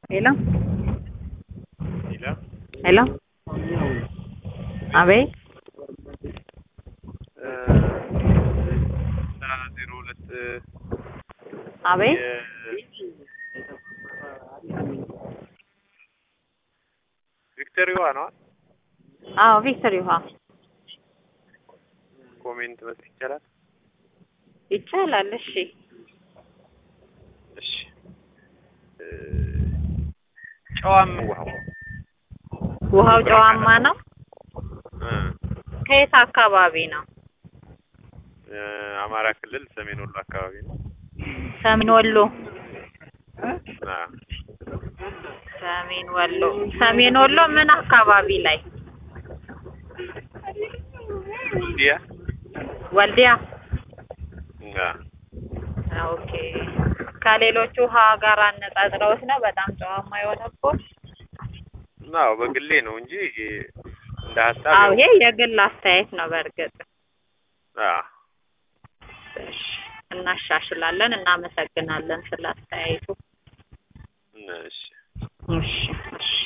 Hello? Hello? Hello? አቤት ዜሮ ሁለት አቤት ቪክተር ዮዋ ነው አዎ ቪክተር ይውሃ ኮሜንት መስጠት ይቻላል? ይቻላል። እሺ እሺ ጨዋም ውሃው ውሃው ጨዋማ ነው። እ ከየት አካባቢ ነው? እ አማራ ክልል ሰሜን ወሎ አካባቢ ነው። ሰሜን ወሎ አ ሰሜን ወሎ ሰሜን ወሎ ምን አካባቢ ላይ? ዲያ ወልዲያ። አ ኦኬ ከሌሎቹ ውሃ ጋር አነጻጽረውት ነው በጣም ጨዋማ የሆነበት? አዎ በግሌ ነው እንጂ እንደ ሀሳብ አዎ ያው- ይሄ የግል አስተያየት ነው። በእርግጥ አ እሺ፣ እናሻሽላለን። እናመሰግናለን ስለ አስተያየቱ። እሺ እሺ እሺ